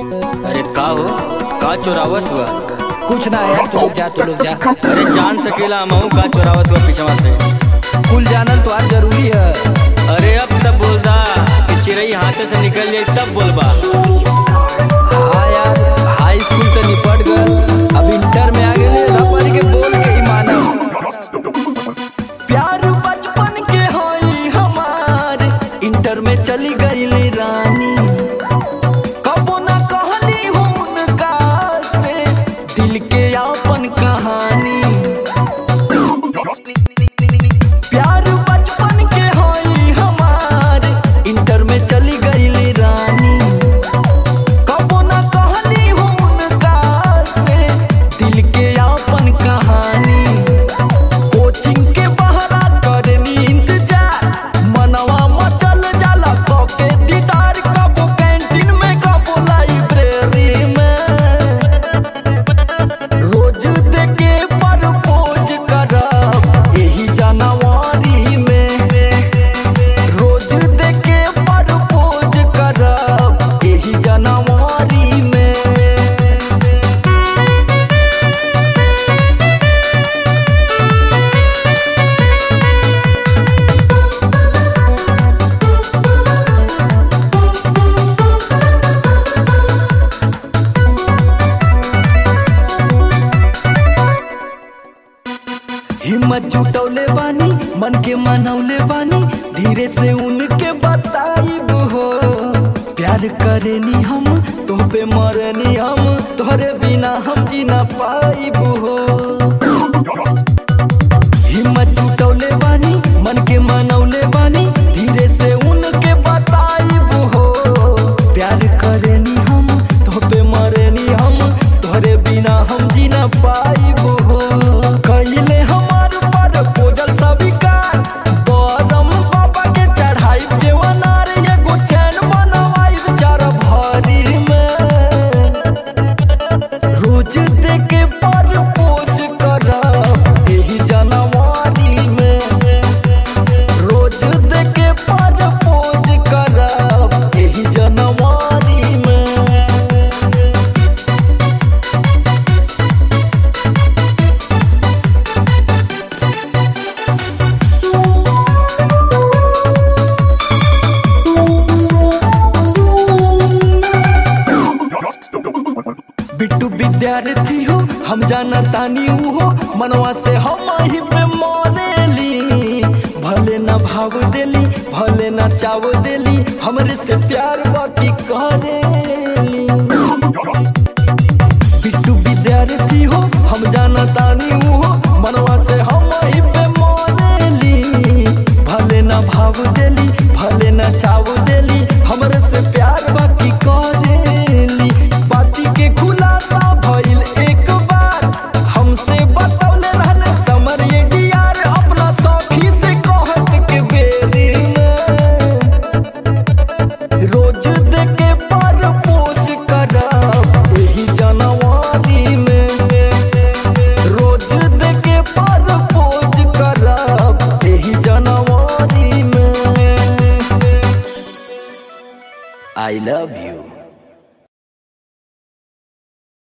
अरे का हो का चोरावत हुआ कुछ ना यार तू लोग जा तू लोग जा अरे जान सकेला हमहू का चोरावत हुआ पिछवा से कुल जानल तो आज जरूरी है अरे अब तब बोल दा कि चिड़ई हाथे से निकल जाई तब बोलबा हाँ यार हाई स्कूल तो निपट गल अब इंटर में आ गए रबर के बोल के ही मानब प्यार बचपन के होई हमार इंटर में चली गई रानी कबो ना कहली उनका से दिल के अपन कहानी प्यार बचपन के होई हमार इंटर में चली गई रानी कबो ना कहली उनका से दिल के अपन कहानी कोचिंग के बहरा करनी इंतजार मनवा मचल जाला तो के दीदार कबो कैंटीन में कबो लाइब्रेरी में रोज देके परपोज करब यही जनवरी में रोज देके परपोज करब यही जनवरी में हिम्मत जुटौले बानी मन के मनौले बानी धीरे से उनके बताइब हो प्यार करेनी हम तो पे मरनी हम तोहरे बिना हम जी ना पाइब हो हिम्मत जुटौले बानी मन के मनौले बानी धीरे से उनके बताइब हो प्यार करेनी हम तो पे मरेनी हम तोहरे बिना हम जी ना पाइब हो कइले हमार पर पोजल स्वीकार बदम बाबा के चढ़ाई जेवनार एगो चैन बनवाई चार भरी में रोज देके पर पोज करब एही जनवरी में रोज देके पर पोज करब एही जनवरी में बिट्टू विद्यार्थी हो हम जाना तानी ऊ हो मनवा से हम ही पे मरेली भले ना भाव देली भले ना चाव देली हमरे से प्यार बाकी करेली बिट्टू विद्यार्थी हो हम जाना तानी ऊ हो मनवा से हम ही पे मरेली भले ना भाव देली भले ना चाव देली हमरे से प्यार बाकी करेली बाती के खुलासा भइल एक बार हमसे बतौले रहने समर ये डियार अपना सखी से कहत के बेरी में रोज देके पर पोज करब एही जनवरी में रोज देके पर पोज करब एही जनवरी में आई लव यू